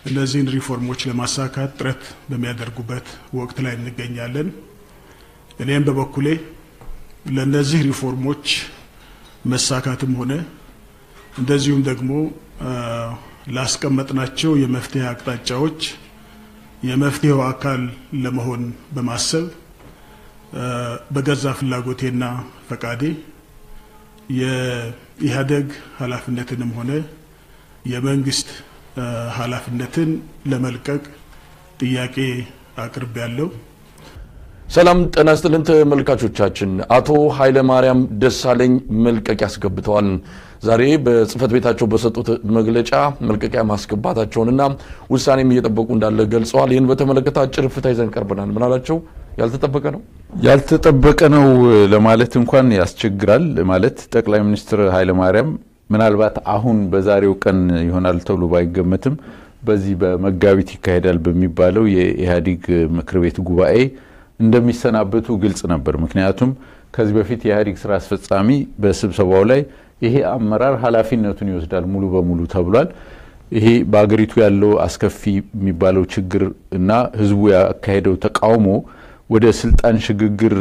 እነዚህን ሪፎርሞች ለማሳካት ጥረት በሚያደርጉበት ወቅት ላይ እንገኛለን። እኔም በበኩሌ ለእነዚህ ሪፎርሞች መሳካትም ሆነ እንደዚሁም ደግሞ ላስቀመጥናቸው የመፍትሄ አቅጣጫዎች የመፍትሄው አካል ለመሆን በማሰብ በገዛ ፍላጎቴና ፈቃዴ የኢህአዴግ ኃላፊነትንም ሆነ የመንግስት ኃላፊነትን ለመልቀቅ ጥያቄ አቅርቤያለሁ። ሰላም ጤና ይስጥልን ተመልካቾቻችን። አቶ ኃይለማርያም ደሳለኝ መልቀቂያ አስገብተዋል። ዛሬ በጽህፈት ቤታቸው በሰጡት መግለጫ መልቀቂያ ማስገባታቸውንና ውሳኔም እየጠበቁ እንዳለ ገልጸዋል። ይህን በተመለከተ አጭር ፍታ ይዘን ቀርበናል። ምናላቸው ያልተጠበቀ ነው ያልተጠበቀ ነው ለማለት እንኳን ያስቸግራል። ማለት ጠቅላይ ሚኒስትር ኃይለማርያም ምናልባት አሁን በዛሬው ቀን ይሆናል ተብሎ ባይገመትም በዚህ በመጋቢት ይካሄዳል በሚባለው የኢህአዴግ ምክር ቤት ጉባኤ እንደሚሰናበቱ ግልጽ ነበር። ምክንያቱም ከዚህ በፊት የኢህአዴግ ስራ አስፈጻሚ በስብሰባው ላይ ይሄ አመራር ኃላፊነቱን ይወስዳል ሙሉ በሙሉ ተብሏል። ይሄ በአገሪቱ ያለው አስከፊ የሚባለው ችግር እና ህዝቡ ያካሄደው ተቃውሞ ወደ ስልጣን ሽግግር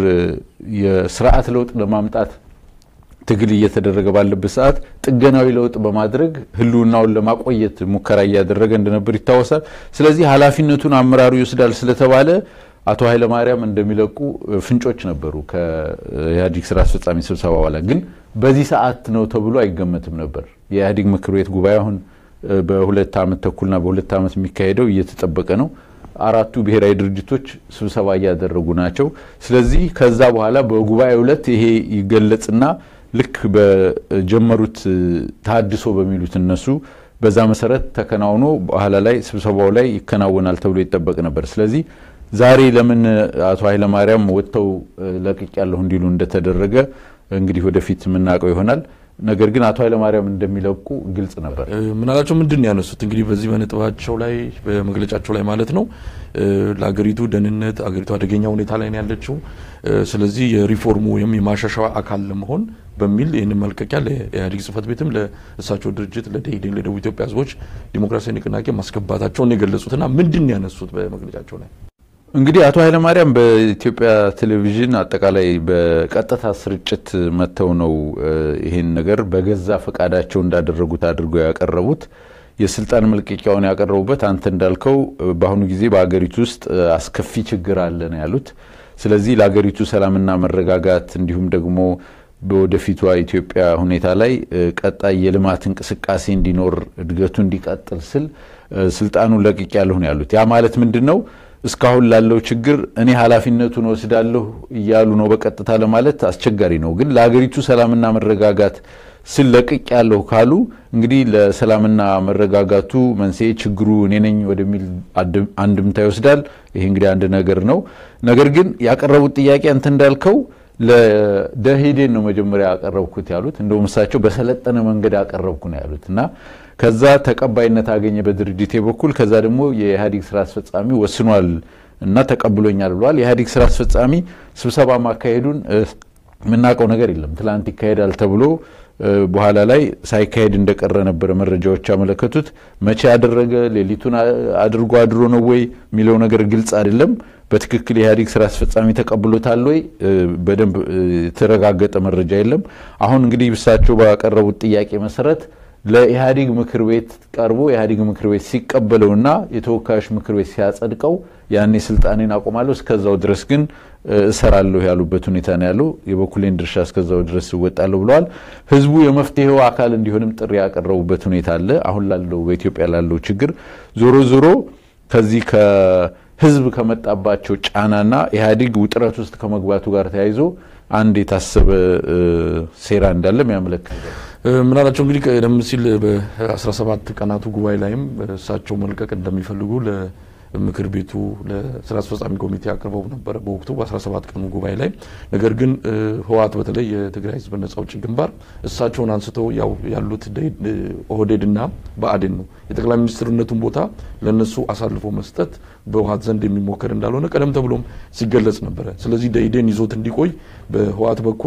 የስርዓት ለውጥ ለማምጣት ትግል እየተደረገ ባለበት ሰዓት ጥገናዊ ለውጥ በማድረግ ህልውናውን ለማቆየት ሙከራ እያደረገ እንደነበር ይታወሳል። ስለዚህ ኃላፊነቱን አመራሩ ይወስዳል ስለተባለ አቶ ኃይለማርያም እንደሚለቁ ፍንጮች ነበሩ ከኢህአዴግ ስራ አስፈጻሚ ስብሰባ በኋላ። ግን በዚህ ሰዓት ነው ተብሎ አይገመትም ነበር። የኢህአዴግ ምክር ቤት ጉባኤ አሁን በሁለት ዓመት ተኩልና በሁለት ዓመት የሚካሄደው እየተጠበቀ ነው። አራቱ ብሔራዊ ድርጅቶች ስብሰባ እያደረጉ ናቸው። ስለዚህ ከዛ በኋላ በጉባኤው ዕለት ይሄ ይገለጽና ልክ በጀመሩት ታድሶ በሚሉት እነሱ በዛ መሰረት ተከናውኖ በኋላ ላይ ስብሰባው ላይ ይከናወናል ተብሎ ይጠበቅ ነበር። ስለዚህ ዛሬ ለምን አቶ ኃይለማርያም ወጥተው ለቅቅ ያለሁ እንዲሉ እንደተደረገ እንግዲህ ወደፊት የምናውቀው ይሆናል። ነገር ግን አቶ ኃይለማርያም እንደሚለቁ ግልጽ ነበር። ምናላቸው ምንድን ያነሱት እንግዲህ በዚህ በነጥባቸው ላይ በመግለጫቸው ላይ ማለት ነው ለአገሪቱ ደህንነት አገሪቱ አደገኛ ሁኔታ ላይ ነው ያለችው። ስለዚህ የሪፎርሙ ወይም የማሻሻያ አካል ለመሆን በሚል ይህንን መልቀቂያ ለኢህአዴግ ጽህፈት ቤትም ለእሳቸው ድርጅት ለደኢህዴን ለደቡብ ኢትዮጵያ ህዝቦች ዲሞክራሲያዊ ንቅናቄ ማስገባታቸውን የገለጹትና ምንድን ያነሱት በመግለጫቸው ላይ እንግዲህ አቶ ኃይለማርያም በኢትዮጵያ ቴሌቪዥን አጠቃላይ በቀጥታ ስርጭት መጥተው ነው ይህን ነገር በገዛ ፈቃዳቸው እንዳደረጉት አድርገው ያቀረቡት። የስልጣን መልቀቂያውን ያቀረቡበት አንተ እንዳልከው በአሁኑ ጊዜ በሀገሪቱ ውስጥ አስከፊ ችግር አለ ነው ያሉት። ስለዚህ ለሀገሪቱ ሰላምና መረጋጋት እንዲሁም ደግሞ በወደፊቷ ኢትዮጵያ ሁኔታ ላይ ቀጣይ የልማት እንቅስቃሴ እንዲኖር እድገቱ እንዲቀጥል ስል ስልጣኑን ለቅቅ ያለሁ ነው ያሉት። ያ ማለት ምንድን ነው? እስካሁን ላለው ችግር እኔ ኃላፊነቱን ወስዳለሁ እያሉ ነው በቀጥታ ለማለት አስቸጋሪ ነው። ግን ለሀገሪቱ ሰላምና መረጋጋት ስል ለቅቅ ያለሁ ካሉ እንግዲህ ለሰላምና መረጋጋቱ መንስኤ ችግሩ እኔ ነኝ ወደሚል አንድምታ ይወስዳል። ይሄ እንግዲህ አንድ ነገር ነው። ነገር ግን ያቀረቡት ጥያቄ አንተ እንዳልከው ለደኢህዴን ነው መጀመሪያ ያቀረብኩት ያሉት። እንደውም እሳቸው በሰለጠነ መንገድ ያቀረብኩ ነው ያሉት እና ከዛ ተቀባይነት አገኘ በድርጅቴ በኩል። ከዛ ደግሞ የኢህአዴግ ስራ አስፈጻሚ ወስኗል እና ተቀብሎኛል ብለዋል። የኢህአዴግ ስራ አስፈጻሚ ስብሰባ ማካሄዱን የምናውቀው ነገር የለም። ትላንት ይካሄዳል ተብሎ በኋላ ላይ ሳይካሄድ እንደቀረ ነበረ መረጃዎች ያመለከቱት። መቼ ያደረገ ሌሊቱን አድርጎ አድሮ ነው ወይ የሚለው ነገር ግልጽ አይደለም። በትክክል የኢህአዴግ ስራ አስፈጻሚ ተቀብሎታል ወይ በደንብ የተረጋገጠ መረጃ የለም። አሁን እንግዲህ እሳቸው ባቀረቡት ጥያቄ መሰረት ለኢህአዴግ ምክር ቤት ቀርቦ የኢህአዴግ ምክር ቤት ሲቀበለውና የተወካዮች ምክር ቤት ሲያጸድቀው ያኔ ስልጣኔን አቆማለሁ፣ እስከዛው ድረስ ግን እሰራለሁ ያሉበት ሁኔታ ነው ያለው። የበኩሌን ድርሻ እስከዛው ድረስ እወጣለሁ ብለዋል። ህዝቡ የመፍትሄው አካል እንዲሆንም ጥሪ ያቀረቡበት ሁኔታ አለ። አሁን ላለው በኢትዮጵያ ላለው ችግር ዞሮ ዞሮ ከዚህ ከህዝብ ከመጣባቸው ጫናና ኢህአዴግ ውጥረት ውስጥ ከመግባቱ ጋር ተያይዞ አንድ የታሰበ ሴራ እንዳለም ያመለክታል። ምናላቸው እንግዲህ ቀደም ሲል በ17 ቀናቱ ጉባኤ ላይም እሳቸው መልቀቅ እንደሚፈልጉ ምክር ቤቱ ለስራ አስፈጻሚ ኮሚቴ አቅርበው ነበረ በወቅቱ በ17 ቀኑ ጉባኤ ላይ። ነገር ግን ህወሓት በተለይ የትግራይ ህዝብ ነጻ አውጪ ግንባር እሳቸውን አንስተው ያው ያሉት ኦህዴድና ብአዴን ነው የጠቅላይ ሚኒስትርነቱን ቦታ ለነሱ አሳልፎ መስጠት በህወሓት ዘንድ የሚሞከር እንዳልሆነ ቀደም ተብሎም ሲገለጽ ነበረ። ስለዚህ ደኢህዴን ይዞት እንዲቆይ በህወሓት በኩል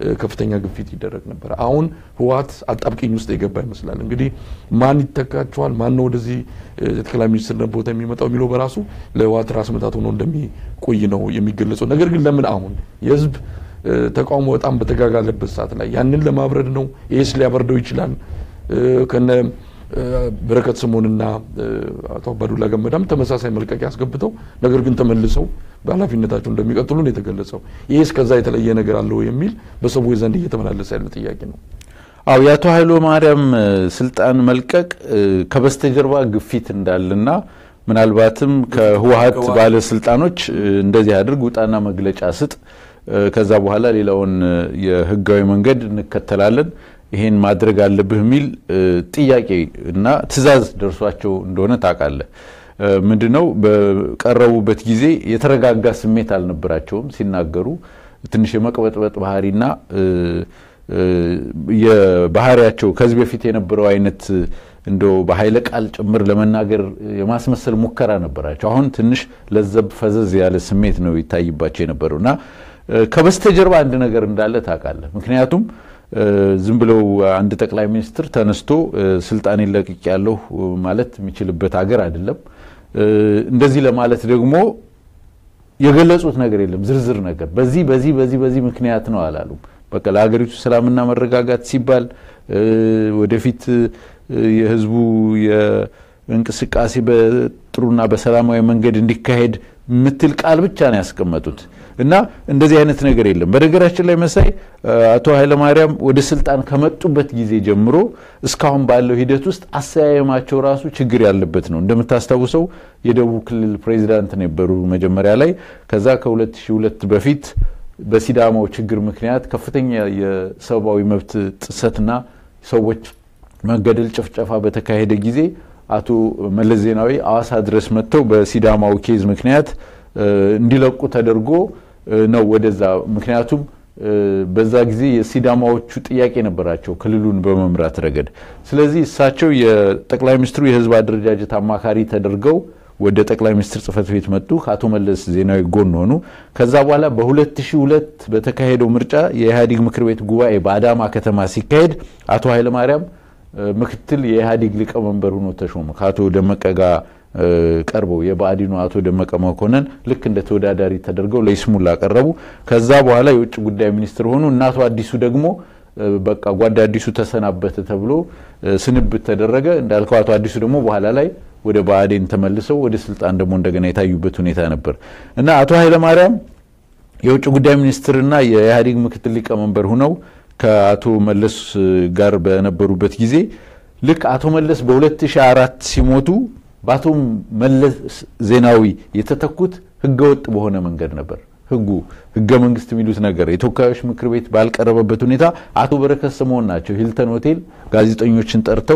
ከፍተኛ ግፊት ይደረግ ነበር። አሁን ህወሓት አጣብቂኝ ውስጥ የገባ ይመስላል። እንግዲህ ማን ይተካቸዋል፣ ማን ነው ወደዚህ የጠቅላይ ሚኒስትርነት ቦታ የሚመጣው የሚለው በራሱ ለህወሓት ራስ ምታት ሆኖ እንደሚቆይ ነው የሚገለጸው። ነገር ግን ለምን አሁን የህዝብ ተቃውሞ በጣም በተጋጋለበት ሰዓት ላይ ያንን ለማብረድ ነው? ይህስ ሊያበርደው ይችላል? ከነ በረከት ስምኦንና አቶ አባዱላ ገመዳም ተመሳሳይ መልቀቂያ አስገብተው ነገር ግን ተመልሰው በኃላፊነታቸው እንደሚቀጥሉ ነው የተገለጸው። ይህስ ከዛ የተለየ ነገር አለው የሚል በሰዎች ዘንድ እየተመላለሰ ያለ ጥያቄ ነው። አው የአቶ ኃይሎ ማርያም ስልጣን መልቀቅ ከበስተጀርባ ግፊት እንዳለና ምናልባትም ከህወሓት ባለስልጣኖች እንደዚህ አድርግ ውጣና መግለጫ ስጥ፣ ከዛ በኋላ ሌላውን የህጋዊ መንገድ እንከተላለን ይሄን ማድረግ አለብህ የሚል ጥያቄ እና ትዕዛዝ ደርሷቸው እንደሆነ ታውቃለህ። ምንድነው በቀረቡበት ጊዜ የተረጋጋ ስሜት አልነበራቸውም። ሲናገሩ ትንሽ የመቅበጥበጥ ባህሪና የባህሪያቸው ከዚህ በፊት የነበረው አይነት እንደው በኃይለ ቃል ጭምር ለመናገር የማስመሰል ሙከራ ነበራቸው። አሁን ትንሽ ለዘብ ፈዘዝ ያለ ስሜት ነው ይታይባቸው የነበረው እና ከበስተጀርባ አንድ ነገር እንዳለ ታውቃለህ። ምክንያቱም ዝም ብለው አንድ ጠቅላይ ሚኒስትር ተነስቶ ስልጣን ለቅቅ ያለሁ ማለት የሚችልበት ሀገር አይደለም። እንደዚህ ለማለት ደግሞ የገለጹት ነገር የለም ዝርዝር ነገር በዚህ በዚህ በዚህ በዚህ ምክንያት ነው አላሉም። በቃ ለሀገሪቱ ሰላምና መረጋጋት ሲባል ወደፊት የህዝቡ የእንቅስቃሴ በጥሩና በሰላማዊ መንገድ እንዲካሄድ የምትል ቃል ብቻ ነው ያስቀመጡት እና እንደዚህ አይነት ነገር የለም። በነገራችን ላይ መሳይ አቶ ኃይለማርያም ወደ ስልጣን ከመጡበት ጊዜ ጀምሮ እስካሁን ባለው ሂደት ውስጥ አሰያየማቸው ራሱ ችግር ያለበት ነው። እንደምታስታውሰው የደቡብ ክልል ፕሬዚዳንት ነበሩ መጀመሪያ ላይ። ከዛ ከ2002 በፊት በሲዳማው ችግር ምክንያት ከፍተኛ የሰብአዊ መብት ጥሰትና ሰዎች መገደል፣ ጭፍጨፋ በተካሄደ ጊዜ አቶ መለስ ዜናዊ አዋሳ ድረስ መጥተው በሲዳማው ኬዝ ምክንያት እንዲለቁ ተደርጎ ነው ወደዛ። ምክንያቱም በዛ ጊዜ የሲዳማዎቹ ጥያቄ ነበራቸው ክልሉን በመምራት ረገድ። ስለዚህ እሳቸው የጠቅላይ ሚኒስትሩ የህዝብ አደረጃጀት አማካሪ ተደርገው ወደ ጠቅላይ ሚኒስትር ጽህፈት ቤት መጡ። ከአቶ መለስ ዜናዊ ጎን ሆኑ። ከዛ በኋላ በ2002 በተካሄደው ምርጫ የኢህአዴግ ምክር ቤት ጉባኤ በአዳማ ከተማ ሲካሄድ አቶ ኃይለማርያም ምክትል የኢህአዴግ ሊቀመንበር ሆኖ ተሾሙ። ከአቶ ደመቀ ጋር ቀርበው የብአዴኑ አቶ ደመቀ መኮንን ልክ እንደ ተወዳዳሪ ተደርገው ለይስሙላ ቀረቡ። ከዛ በኋላ የውጭ ጉዳይ ሚኒስትር ሆኑ። እናቶ አዲሱ ደግሞ በቃ ጓዳ አዲሱ ተሰናበተ ተብሎ ስንብት ተደረገ። እንዳልከው አቶ አዲሱ ደግሞ በኋላ ላይ ወደ ብአዴን ተመልሰው ወደ ስልጣን ደግሞ እንደገና የታዩበት ሁኔታ ነበር እና አቶ ኃይለማርያም የውጭ ጉዳይ ሚኒስትርና የኢህአዴግ ምክትል ሊቀመንበር ሁነው ከአቶ መለስ ጋር በነበሩበት ጊዜ ልክ አቶ መለስ በ2004 ሲሞቱ በአቶ መለስ ዜናዊ የተተኩት ህገወጥ በሆነ መንገድ ነበር። ህጉ ህገ መንግስት የሚሉት ነገር የተወካዮች ምክር ቤት ባልቀረበበት ሁኔታ አቶ በረከት ስምኦን ናቸው ሂልተን ሆቴል ጋዜጠኞችን ጠርተው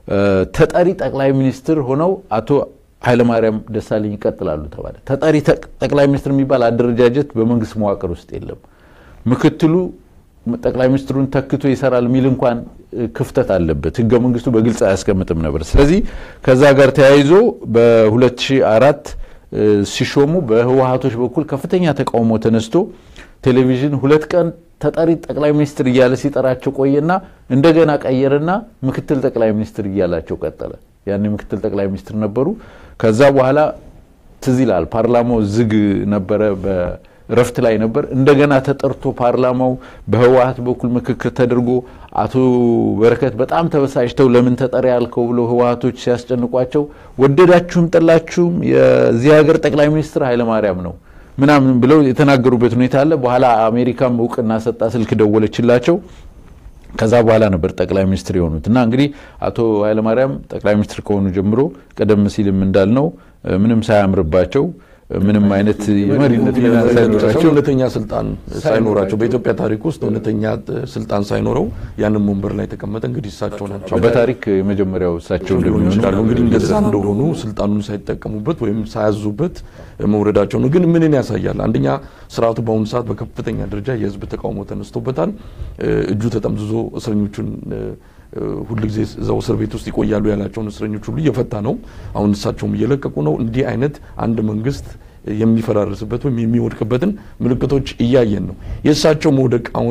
ተጠሪ ጠቅላይ ሚኒስትር ሆነው አቶ ኃይለማርያም ደሳለኝ ይቀጥላሉ ተባለ። ተጠሪ ጠቅላይ ሚኒስትር የሚባል አደረጃጀት በመንግስት መዋቅር ውስጥ የለም። ምክትሉ ጠቅላይ ሚኒስትሩን ተክቶ ይሰራል የሚል እንኳን ክፍተት አለበት። ህገ መንግስቱ በግልጽ አያስቀምጥም ነበር። ስለዚህ ከዛ ጋር ተያይዞ በ2004 ሲሾሙ በህወሀቶች በኩል ከፍተኛ ተቃውሞ ተነስቶ ቴሌቪዥን ሁለት ቀን ተጠሪ ጠቅላይ ሚኒስትር እያለ ሲጠራቸው ቆየና እንደገና ቀየረና ምክትል ጠቅላይ ሚኒስትር እያላቸው ቀጠለ። ያኔ ምክትል ጠቅላይ ሚኒስትር ነበሩ። ከዛ በኋላ ትዝ ይላል ፓርላማው ዝግ ነበረ እረፍት ላይ ነበር። እንደገና ተጠርቶ ፓርላማው በህወሀት በኩል ምክክር ተደርጎ አቶ በረከት በጣም ተበሳጭተው ለምን ተጠሪ ያልከው ብሎ ህወሀቶች ሲያስጨንቋቸው ወደዳችሁም ጠላችሁም የዚህ ሀገር ጠቅላይ ሚኒስትር ኃይለማርያም ነው ምናምን ብለው የተናገሩበት ሁኔታ አለ። በኋላ አሜሪካም እውቅና ሰጣ፣ ስልክ ደወለችላቸው። ከዛ በኋላ ነበር ጠቅላይ ሚኒስትር የሆኑት እና እንግዲህ አቶ ኃይለማርያም ጠቅላይ ሚኒስትር ከሆኑ ጀምሮ ቀደም ሲልም እንዳልነው ምንም ሳያምርባቸው ምንም አይነት የመሪነት ሚና ሳይኖራቸው እውነተኛ ስልጣን ሳይኖራቸው በኢትዮጵያ ታሪክ ውስጥ እውነተኛ ስልጣን ሳይኖረው ያንን ወንበር ላይ ተቀመጠ። እንግዲህ እሳቸው ናቸው በታሪክ የመጀመሪያው እሳቸው ሊሆኑ እንደሚሆኑ ይችላሉ። እንግዲህ እንደዛ እንደሆኑ ስልጣኑን ሳይጠቀሙበት ወይም ሳያዙበት መውረዳቸው ነው። ግን ምንን ያሳያል? አንደኛ ስርዓቱ በአሁኑ ሰዓት በከፍተኛ ደረጃ የህዝብ ተቃውሞ ተነስቶበታል። እጁ ተጠምዝዞ እስረኞቹን ሁል ጊዜ እዛው እስር ቤት ውስጥ ይቆያሉ ያላቸውን እስረኞች ሁሉ እየፈታ ነው። አሁን እሳቸውም እየለቀቁ ነው። እንዲህ አይነት አንድ መንግስት የሚፈራርስበት ወይም የሚወድቅበትን ምልክቶች እያየን ነው። የእሳቸው መውደቅ አሁን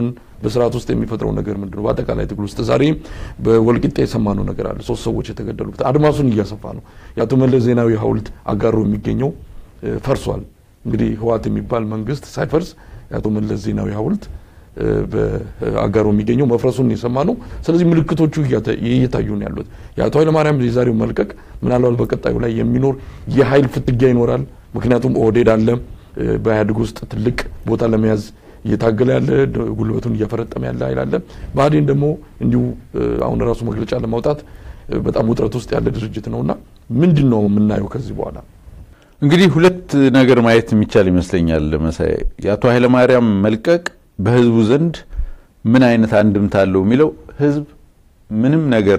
በስርዓት ውስጥ የሚፈጥረው ነገር ምንድን ነው? በአጠቃላይ ትግል ውስጥ ዛሬ በወልቂጤ የሰማነው ነገር አለ። ሶስት ሰዎች የተገደሉበት አድማሱን እያሰፋ ነው። የአቶ መለስ ዜናዊ ሐውልት አጋሮ የሚገኘው ፈርሷል። እንግዲህ ህወሓት የሚባል መንግስት ሳይፈርስ የአቶ መለስ ዜናዊ ሐውልት በአጋሮ የሚገኘው መፍረሱን የሰማ ነው። ስለዚህ ምልክቶቹ እየታዩ ነው ያሉት። የአቶ ኃይለማርያም የዛሬው መልቀቅ ምናልባት በቀጣዩ ላይ የሚኖር የኃይል ፍትጊያ ይኖራል። ምክንያቱም ኦህዴድ አለ በኢህአዴግ ውስጥ ትልቅ ቦታ ለመያዝ እየታገለ ያለ ጉልበቱን እያፈረጠመ ያለ ኃይል አለ። ብአዴን ደግሞ እንዲሁ አሁን ራሱ መግለጫ ለማውጣት በጣም ውጥረት ውስጥ ያለ ድርጅት ነውና ምንድን ነው የምናየው ከዚህ በኋላ? እንግዲህ ሁለት ነገር ማየት የሚቻል ይመስለኛል መሳይ። የአቶ ኃይለማርያም መልቀቅ በህዝቡ ዘንድ ምን አይነት አንድምታ አለው የሚለው ህዝብ ምንም ነገር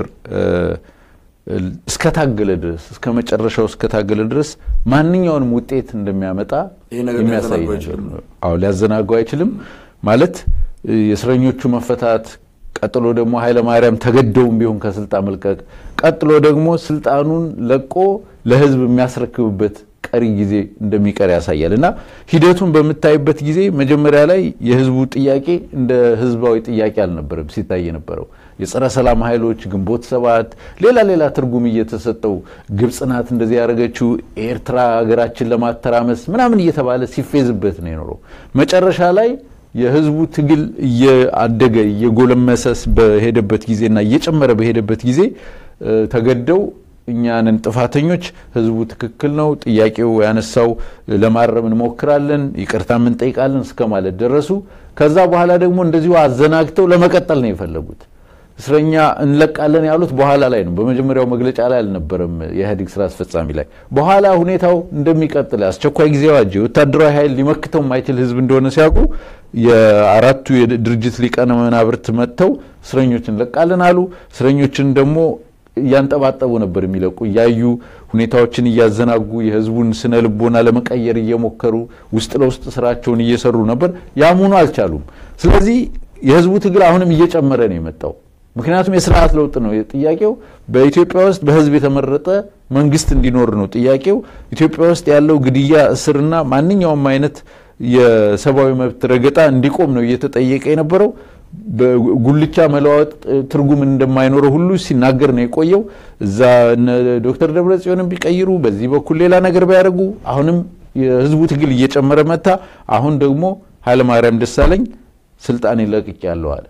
እስከታገለ ድረስ እስከ መጨረሻው እስከታገለ ድረስ ማንኛውንም ውጤት እንደሚያመጣ የሚያሳይ ነገር ነው። አዎ ሊያዘናገው አይችልም ማለት የእስረኞቹ መፈታት፣ ቀጥሎ ደግሞ ኃይለማርያም ተገደውም ቢሆን ከስልጣን መልቀቅ፣ ቀጥሎ ደግሞ ስልጣኑን ለቆ ለህዝብ የሚያስረክብበት ቀሪ ጊዜ እንደሚቀር ያሳያል እና ሂደቱን በምታይበት ጊዜ መጀመሪያ ላይ የህዝቡ ጥያቄ እንደ ህዝባዊ ጥያቄ አልነበረም ሲታይ የነበረው የጸረ ሰላም ኃይሎች ግንቦት ሰባት ሌላ ሌላ ትርጉም እየተሰጠው ግብጽ ናት እንደዚህ ያደረገችው ኤርትራ ሀገራችን ለማተራመስ ምናምን እየተባለ ሲፌዝበት ነው የኖረው። መጨረሻ ላይ የህዝቡ ትግል እየአደገ እየጎለመሰ በሄደበት ጊዜና እየጨመረ በሄደበት ጊዜ ተገደው እኛንን ጥፋተኞች፣ ህዝቡ ትክክል ነው፣ ጥያቄው ያነሳው ለማረም እንሞክራለን፣ ይቅርታም እንጠይቃለን እስከ ማለት ደረሱ። ከዛ በኋላ ደግሞ እንደዚሁ አዘናግተው ለመቀጠል ነው የፈለጉት። እስረኛ እንለቃለን ያሉት በኋላ ላይ ነው። በመጀመሪያው መግለጫ ላይ አልነበረም፣ የኢህአዴግ ስራ አስፈጻሚ ላይ። በኋላ ሁኔታው እንደሚቀጥል አስቸኳይ ጊዜ አዋጅ ወታደራዊ ኃይል ሊመክተው የማይችል ህዝብ እንደሆነ ሲያውቁ የአራቱ የድርጅት ሊቃነ መናብርት መጥተው እስረኞች እንለቃለን አሉ። እስረኞችን ደግሞ እያንጠባጠቡ ነበር የሚለቁ እያዩ ሁኔታዎችን እያዘናጉ የህዝቡን ስነ ልቦና ለመቀየር እየሞከሩ ውስጥ ለውስጥ ስራቸውን እየሰሩ ነበር። ያሙኑ አልቻሉም። ስለዚህ የህዝቡ ትግል አሁንም እየጨመረ ነው የመጣው። ምክንያቱም የስርዓት ለውጥ ነው ጥያቄው። በኢትዮጵያ ውስጥ በህዝብ የተመረጠ መንግስት እንዲኖር ነው ጥያቄው። ኢትዮጵያ ውስጥ ያለው ግድያ፣ እስርና ማንኛውም አይነት የሰብአዊ መብት ረገጣ እንዲቆም ነው እየተጠየቀ የነበረው። በጉልቻ መለዋወጥ ትርጉም እንደማይኖረው ሁሉ ሲናገር ነው የቆየው። እዛ ዶክተር ደብረጽዮንን ቢቀይሩ በዚህ በኩል ሌላ ነገር ቢያደርጉ አሁንም የህዝቡ ትግል እየጨመረ መታ። አሁን ደግሞ ኃይለማርያም ደሳለኝ ስልጣን ይለቅቅ ያለው አለ።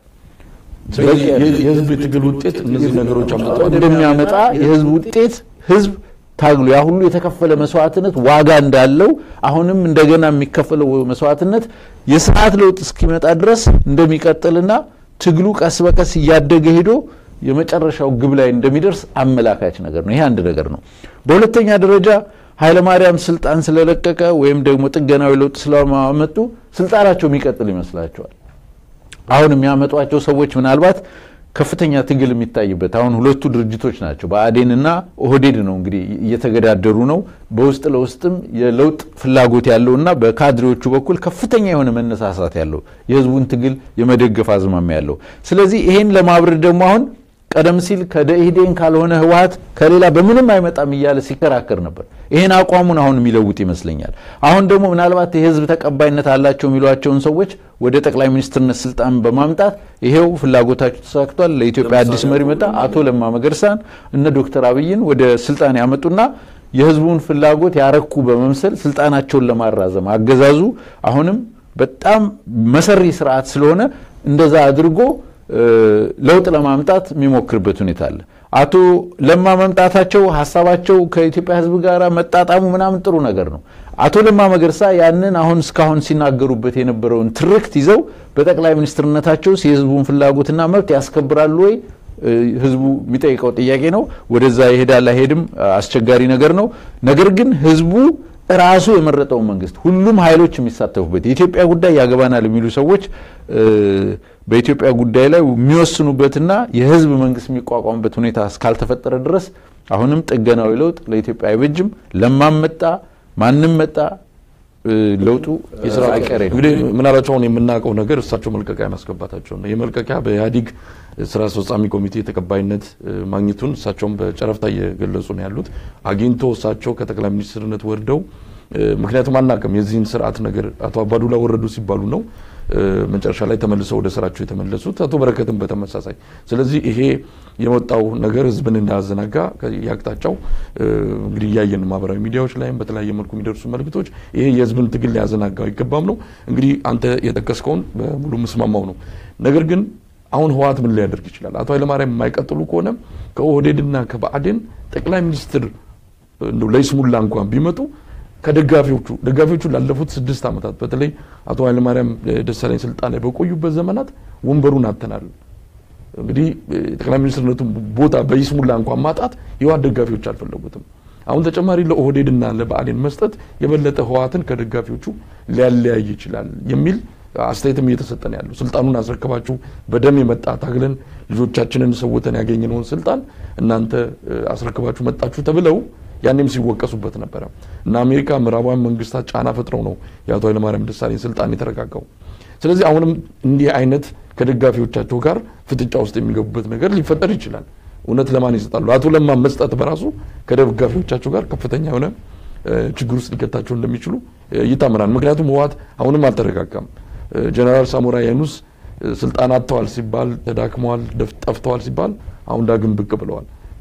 የህዝብ የትግል ውጤት እነዚህ ነገሮች እንደሚያመጣ የህዝብ ውጤት ህዝብ ታግሎ ያ ሁሉ የተከፈለ መስዋዕትነት ዋጋ እንዳለው አሁንም እንደገና የሚከፈለው መስዋዕትነት የስርዓት ለውጥ እስኪመጣ ድረስ እንደሚቀጥልና ትግሉ ቀስ በቀስ እያደገ ሄዶ የመጨረሻው ግብ ላይ እንደሚደርስ አመላካች ነገር ነው። ይሄ አንድ ነገር ነው። በሁለተኛ ደረጃ ኃይለማርያም ስልጣን ስለለቀቀ ወይም ደግሞ ጥገናዊ ለውጥ ስለማመጡ ስልጣናቸው የሚቀጥል ይመስላቸዋል። አሁን የሚያመጧቸው ሰዎች ምናልባት ከፍተኛ ትግል የሚታይበት አሁን ሁለቱ ድርጅቶች ናቸው። ብአዴንና ኦህዴድ ነው እንግዲህ እየተገዳደሩ ነው። በውስጥ ለውስጥም የለውጥ ፍላጎት ያለውና በካድሬዎቹ በኩል ከፍተኛ የሆነ መነሳሳት ያለው የህዝቡን ትግል የመደገፍ አዝማሚያ ያለው። ስለዚህ ይሄን ለማብረድ ደግሞ አሁን ቀደም ሲል ከደኢህዴን ካልሆነ ህወሀት ከሌላ በምንም አይመጣም እያለ ሲከራከር ነበር። ይሄን አቋሙን አሁን የሚለውጥ ይመስለኛል። አሁን ደግሞ ምናልባት የህዝብ ተቀባይነት አላቸው የሚሏቸውን ሰዎች ወደ ጠቅላይ ሚኒስትርነት ስልጣን በማምጣት ይሄው ፍላጎታቸው ተሳክቷል። ለኢትዮጵያ አዲስ መሪ መጣ። አቶ ለማ መገርሳን እነ ዶክተር አብይን ወደ ስልጣን ያመጡና የህዝቡን ፍላጎት ያረኩ በመምሰል ስልጣናቸውን ለማራዘም አገዛዙ አሁንም በጣም መሰሪ ስርዓት ስለሆነ እንደዛ አድርጎ ለውጥ ለማምጣት የሚሞክርበት ሁኔታ አለ። አቶ ለማ መምጣታቸው ሀሳባቸው ከኢትዮጵያ ህዝብ ጋር መጣጣሙ ምናምን ጥሩ ነገር ነው። አቶ ለማ መገርሳ ያንን አሁን እስካሁን ሲናገሩበት የነበረውን ትርክት ይዘው በጠቅላይ ሚኒስትርነታቸው የህዝቡን ፍላጎትና መብት ያስከብራሉ ወይ? ህዝቡ የሚጠይቀው ጥያቄ ነው። ወደዛ ይሄዳል አይሄድም አስቸጋሪ ነገር ነው። ነገር ግን ህዝቡ ራሱ የመረጠውን መንግስት ሁሉም ኃይሎች የሚሳተፉበት የኢትዮጵያ ጉዳይ ያገባናል የሚሉ ሰዎች በኢትዮጵያ ጉዳይ ላይ የሚወስኑበትና የህዝብ መንግስት የሚቋቋምበት ሁኔታ እስካልተፈጠረ ድረስ አሁንም ጥገናዊ ለውጥ ለኢትዮጵያ አይበጅም። ለማም መጣ ማንም መጣ ለውጡ አይቀሬ ነው። እንግዲህ ምናልባት አሁን የምናውቀው ነገር እሳቸው መልቀቂያ ማስገባታቸው ነው። የመልቀቂያ በኢህአዴግ ስራ አስፈጻሚ ኮሚቴ ተቀባይነት ማግኘቱን እሳቸውም በጨረፍታ እየገለጹ ነው ያሉት። አግኝቶ እሳቸው ከጠቅላይ ሚኒስትርነት ወርደው ምክንያቱም አናውቅም የዚህን ስርዓት ነገር አቶ አባዱላ ወረዱ ሲባሉ ነው መጨረሻ ላይ ተመልሰው ወደ ስራቸው የተመለሱት አቶ በረከትም በተመሳሳይ። ስለዚህ ይሄ የመጣው ነገር ህዝብን እንዳያዘናጋ የአቅጣጫው እንግዲህ እያየን ማህበራዊ ሚዲያዎች ላይም በተለያየ መልኩ የሚደርሱ መልእክቶች ይሄ የህዝብን ትግል ሊያዘናጋው አይገባም ነው። እንግዲህ አንተ የጠቀስከውን በሙሉ ምስማማው ነው። ነገር ግን አሁን ህወሓት ምን ሊያደርግ ይችላል? አቶ ኃይለማርያም የማይቀጥሉ ከሆነ ከኦህዴድና ከብአዴን ጠቅላይ ሚኒስትር እንደው ለይስሙላ እንኳን ቢመጡ ከደጋፊዎቹ ደጋፊዎቹ ላለፉት ስድስት ዓመታት በተለይ አቶ ኃይለማርያም ደሳለኝ ስልጣን ላይ በቆዩበት ዘመናት ወንበሩን አተናል። እንግዲህ ጠቅላይ ሚኒስትርነቱን ቦታ በይስሙላ እንኳን ማጣት የህወሓት ደጋፊዎች አልፈለጉትም። አሁን ተጨማሪ ለኦህዴድና ለብአዴን መስጠት የበለጠ ህወሓትን ከደጋፊዎቹ ሊያለያይ ይችላል የሚል አስተያየትም እየተሰጠ ነው ያለው። ስልጣኑን አስረከባችሁ በደም የመጣ ታግለን ልጆቻችንን ሰውተን ያገኘነውን ስልጣን እናንተ አስረክባችሁ መጣችሁ ተብለው ያኔም ሲወቀሱበት ነበረ እና አሜሪካ ምዕራባውያን መንግስታት ጫና ፈጥረው ነው የአቶ ኃይለማርያም ደሳለኝ ስልጣን የተረጋጋው። ስለዚህ አሁንም እንዲህ አይነት ከደጋፊዎቻቸው ጋር ፍጥጫ ውስጥ የሚገቡበት ነገር ሊፈጠር ይችላል። እውነት ለማን ይሰጣሉ? አቶ ለማ መስጠት በራሱ ከደጋፊዎቻቸው ጋር ከፍተኛ የሆነ ችግር ውስጥ ሊከታቸው እንደሚችሉ ይታመናል። ምክንያቱም ህወሓት አሁንም አልተረጋጋም። ጀነራል ሳሞራ የኑስ ስልጣን አጥተዋል ሲባል ተዳክመዋል፣ ጠፍተዋል ሲባል አሁን ዳግም ብቅ ብለዋል።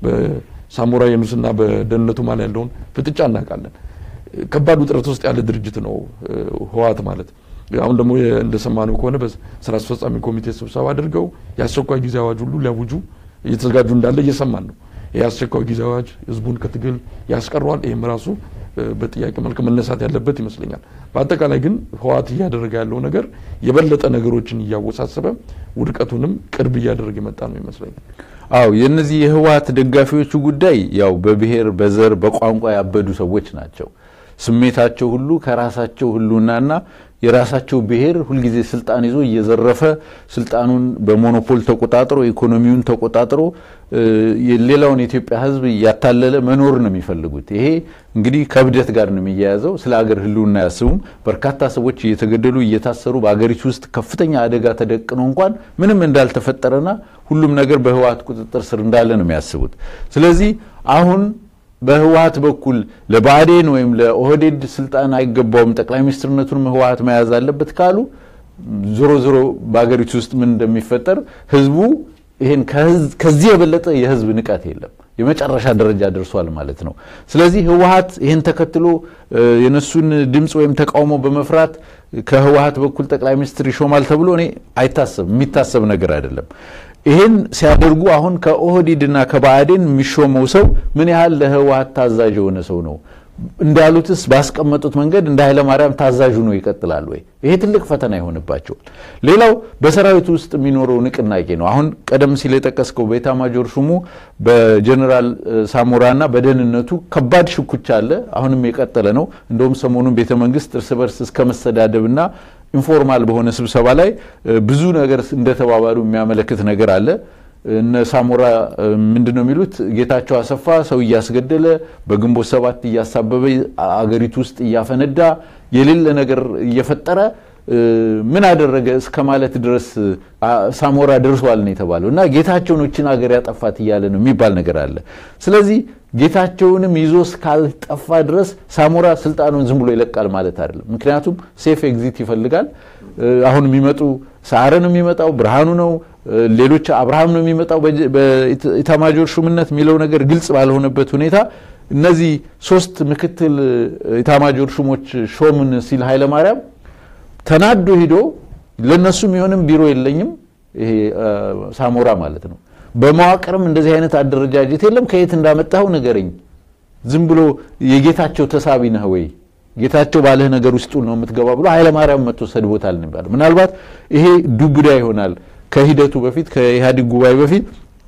በሳሞራ የኑስና በደህንነቱ ማል ያለውን ፍጥጫ እናውቃለን። ከባድ ውጥረት ውስጥ ያለ ድርጅት ነው ህወሓት ማለት። አሁን ደግሞ እንደሰማነው ከሆነ በስራ አስፈጻሚ ኮሚቴ ስብሰባ አድርገው የአስቸኳይ ጊዜ አዋጅ ሁሉ ሊያውጁ እየተዘጋጁ እንዳለ እየሰማን ነው። ይህ አስቸኳይ ጊዜ አዋጅ ህዝቡን ከትግል ያስቀረዋል። ይህም ራሱ በጥያቄ መልክ መነሳት ያለበት ይመስለኛል። በአጠቃላይ ግን ህወሓት እያደረገ ያለው ነገር የበለጠ ነገሮችን እያወሳሰበ ውድቀቱንም ቅርብ እያደረገ የመጣ ነው ይመስለኛል። አው የነዚህ የህወሓት ደጋፊዎቹ ጉዳይ ያው በብሔር በዘር በቋንቋ ያበዱ ሰዎች ናቸው። ስሜታቸው ሁሉ ከራሳቸው ህልውናና የራሳቸው ብሔር ሁልጊዜ ስልጣን ይዞ እየዘረፈ ስልጣኑን በሞኖፖል ተቆጣጥሮ ኢኮኖሚውን ተቆጣጥሮ ሌላውን የኢትዮጵያ ህዝብ እያታለለ መኖር ነው የሚፈልጉት። ይሄ እንግዲህ ከእብደት ጋር ነው የሚያያዘው። ስለ ሀገር ህልውና አያስቡም። በርካታ ሰዎች እየተገደሉ እየታሰሩ በሀገሪቱ ውስጥ ከፍተኛ አደጋ ተደቅኖ እንኳን ምንም እንዳልተፈጠረና ሁሉም ነገር በህወሓት ቁጥጥር ስር እንዳለ ነው የሚያስቡት። ስለዚህ አሁን በህወሓት በኩል ለብአዴን ወይም ለኦህዴድ ስልጣን አይገባውም፣ ጠቅላይ ሚኒስትርነቱንም ህወሓት መያዝ አለበት ካሉ ዞሮ ዞሮ በሀገሪቱ ውስጥ ምን እንደሚፈጠር ህዝቡ ይሄን ከዚህ የበለጠ የህዝብ ንቀት የለም። የመጨረሻ ደረጃ ደርሷል ማለት ነው። ስለዚህ ህወሓት ይህን ተከትሎ የነሱን ድምፅ ወይም ተቃውሞ በመፍራት ከህወሓት በኩል ጠቅላይ ሚኒስትር ይሾማል ተብሎ እኔ አይታሰብም፣ የሚታሰብ ነገር አይደለም። ይህን ሲያደርጉ አሁን ከኦህዴድና ከባዕዴን የሚሾመው ሰው ምን ያህል ለህወሓት ታዛዥ የሆነ ሰው ነው? እንዳሉትስ ባስቀመጡት መንገድ እንደ ኃይለማርያም ታዛዥ ነው ይቀጥላል ወይ? ይሄ ትልቅ ፈተና ይሆንባቸዋል። ሌላው በሰራዊቱ ውስጥ የሚኖረው ንቅናቄ ነው። አሁን ቀደም ሲል የጠቀስከው በኤታማዦር ሹሙ በጀኔራል ሳሞራና በደህንነቱ ከባድ ሽኩቻ አለ። አሁንም የቀጠለ ነው። እንደውም ሰሞኑን ቤተ መንግስት እርስ በርስ እስከ መሰዳደብና ኢንፎርማል በሆነ ስብሰባ ላይ ብዙ ነገር እንደተባባሉ የሚያመለክት ነገር አለ። እነ ሳሞራ ምንድን ነው የሚሉት? ጌታቸው አሰፋ ሰው እያስገደለ በግንቦት ሰባት እያሳበበ አገሪቱ ውስጥ እያፈነዳ የሌለ ነገር እየፈጠረ ምን አደረገ እስከ ማለት ድረስ ሳሞራ ደርሷል ነው የተባለው እና ጌታቸውን እችን ሀገር ያጠፋት እያለ ነው የሚባል ነገር አለ። ስለዚህ ጌታቸውንም ይዞ እስካልጠፋ ድረስ ሳሞራ ስልጣኑን ዝም ብሎ ይለቃል ማለት አይደለም። ምክንያቱም ሴፍ ኤግዚት ይፈልጋል። አሁን የሚመጡ ሰዓረ ነው የሚመጣው፣ ብርሃኑ ነው፣ ሌሎች አብርሃም ነው የሚመጣው በኢታማጆር ሹምነት የሚለው ነገር ግልጽ ባልሆነበት ሁኔታ እነዚህ ሶስት ምክትል ኢታማጆር ሹሞች ሾምን ሲል ኃይለማርያም ተናዶ ሂዶ ለነሱ የሚሆንም ቢሮ የለኝም ይሄ ሳሞራ ማለት ነው። በመዋቅርም እንደዚህ አይነት አደረጃጀት የለም። ከየት እንዳመጣኸው ንገረኝ። ዝም ብሎ የጌታቸው ተሳቢ ነህ ወይ? ጌታቸው ባለህ ነገር ውስጡ ነው የምትገባ ብሎ ኃይለማርያም መጥቶ ሰድቦታል ነው የሚባለው። ምናልባት ይሄ ዱብዳ ይሆናል ከሂደቱ በፊት ከኢህአዴግ ጉባኤ በፊት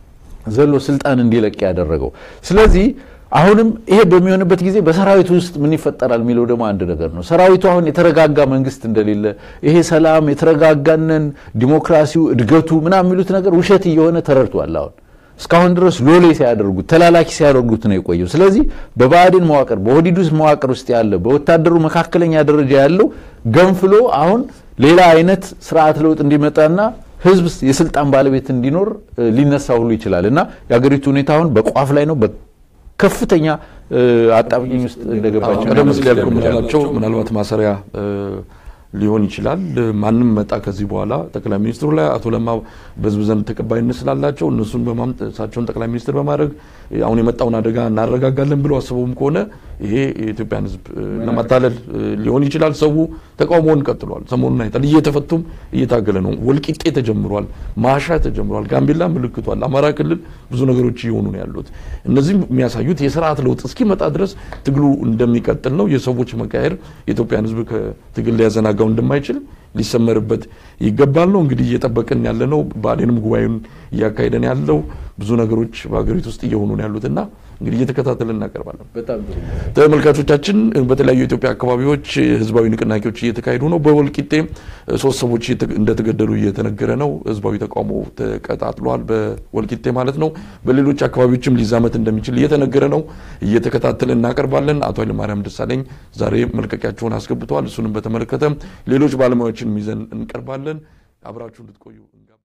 ዘሎ ስልጣን እንዲለቅ ያደረገው። ስለዚህ አሁንም ይሄ በሚሆንበት ጊዜ በሰራዊቱ ውስጥ ምን ይፈጠራል የሚለው ደግሞ አንድ ነገር ነው። ሰራዊቱ አሁን የተረጋጋ መንግስት እንደሌለ ይሄ ሰላም የተረጋጋነን ዲሞክራሲው እድገቱ ምናምን የሚሉት ነገር ውሸት እየሆነ ተረድቷል። አሁን እስካሁን ድረስ ሎሌ ሲያደርጉት ተላላኪ ሲያደርጉት ነው የቆየው። ስለዚህ በብአዴን መዋቅር በኦህዴድ ውስጥ መዋቅር ውስጥ ያለ በወታደሩ መካከለኛ ደረጃ ያለው ገንፍሎ አሁን ሌላ አይነት ስርዓት ለውጥ እንዲመጣና ህዝብ የስልጣን ባለቤት እንዲኖር ሊነሳ ሁሉ ይችላል እና የሀገሪቱ ሁኔታ አሁን በቋፍ ላይ ነው ከፍተኛ አጣብቂኝ ውስጥ እንደገባቸው ቀደም ሲል ያልኩ ምናላቸው ምናልባት ማሰሪያ ሊሆን ይችላል። ማንም መጣ ከዚህ በኋላ ጠቅላይ ሚኒስትሩ ላይ አቶ ለማ በህዝብ ዘንድ ተቀባይነት ስላላቸው እነሱን እሳቸውን ጠቅላይ ሚኒስትር በማድረግ አሁን የመጣውን አደጋ እናረጋጋለን ብለው አስበውም ከሆነ ይሄ የኢትዮጵያን ህዝብ ለማታለል ሊሆን ይችላል። ሰው ተቃውሞውን ቀጥሏል። ሰሞኑን አይታል። እየተፈቱም እየታገለ ነው። ወልቂጤ ተጀምሯል። ማሻ ተጀምሯል። ጋምቤላ ምልክቷል። አማራ ክልል ብዙ ነገሮች እየሆኑ ነው ያሉት። እነዚህም የሚያሳዩት የስርዓት ለውጥ እስኪመጣ ድረስ ትግሉ እንደሚቀጥል ነው። የሰዎች መቃየር የኢትዮጵያን ህዝብ ከትግል ሊያዘናጋው እንደማይችል ሊሰመርበት ይገባል ነው እንግዲህ እየጠበቅን ያለ ነው። ብአዴንም ጉባኤውን እያካሄደን ያለው ብዙ ነገሮች በሀገሪቱ ውስጥ እየሆኑ ነው ያሉትና እንግዲህ እየተከታተልን እናቀርባለን። ተመልካቾቻችን በተለያዩ የኢትዮጵያ አካባቢዎች ህዝባዊ ንቅናቄዎች እየተካሄዱ ነው። በወልቂጤ ሶስት ሰዎች እንደተገደሉ እየተነገረ ነው። ህዝባዊ ተቃውሞ ተቀጣጥሏል፣ በወልቂጤ ማለት ነው። በሌሎች አካባቢዎችም ሊዛመት እንደሚችል እየተነገረ ነው። እየተከታተልን እናቀርባለን። አቶ ኃይለማርያም ደሳለኝ ዛሬ መልቀቂያቸውን አስገብተዋል። እሱንም በተመለከተ ሌሎች ባለሙያዎችን ይዘን እንቀርባለን። አብራችሁ እንድትቆዩ